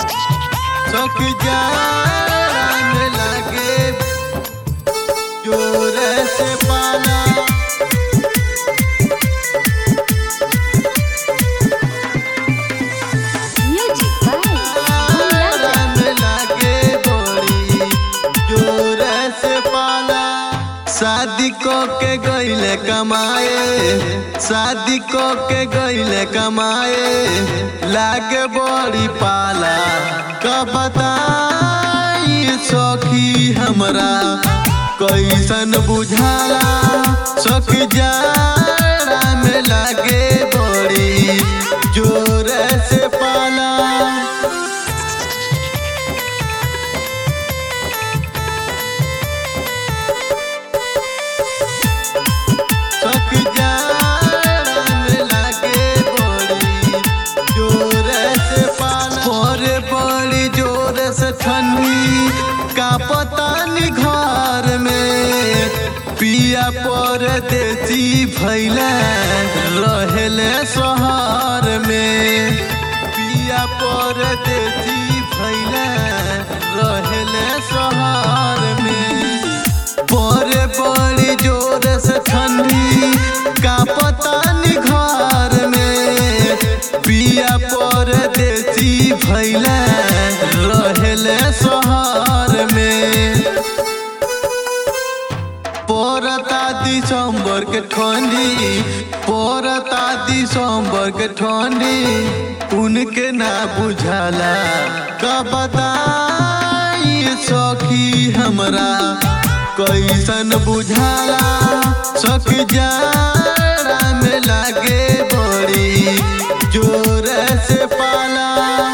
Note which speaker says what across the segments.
Speaker 1: सख जान लागे जोर से पाला
Speaker 2: Music by Bhulan
Speaker 1: राम लागे बड़ी जोर से पाला शादी को के गईले कमाए शादी को के गईले कमाए लागे बड़ी पाला कब बताई सखी हमरा कैसन बुझाला सखी जाड़ा में लागे बड़ी जोर से पाला सख जान लागे बड़ी जोर से पाला बड़े बड़ी जोर से ठंडी का पता नहीं घर में पिया पर देसी भैले रहले शहर में पिया पर देसी भैले रहले शहर में बड़े बड़ी जोर से ठंडी का पता नहीं घर में पिया पर देसी भैले रहले शहर में पोरता दिसंबर के ठंडी पोरता दिसंबर के ठंडी उनके ना बुझाला कब बताई सखी हमरा कैसन बुझाला सखी जाड़ा में लागे बड़ी जोर से पाला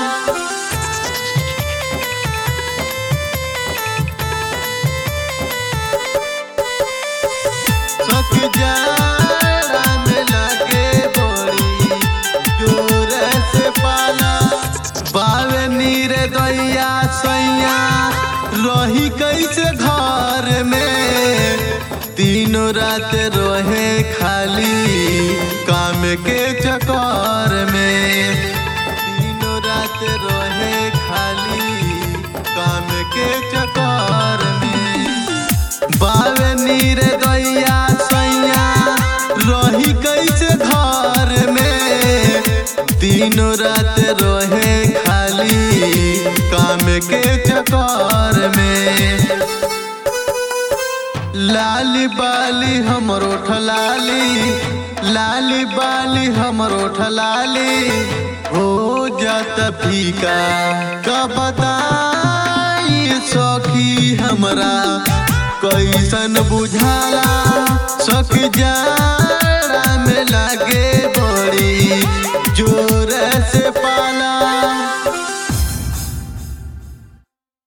Speaker 1: सख जाड़ा में लागे बड़ी जोर से पाला बावे नीर दैया सैया रही कैसे घर में तीनों रात रहे खाली काम के चक्कर में तीनों रात रहे खाली काम के चक्कर में बावे नीर दैया सैया रही कैसे घर में तीनों रात रहे खाली काम के चक्कर में लाली बाली हमरो ठलाली लाली बाली हमरो ठलाली हो जात फीका कब बताई सखी हमरा कैसन बुझाला सख जाड़ा में लागे बड़ी जोर से पा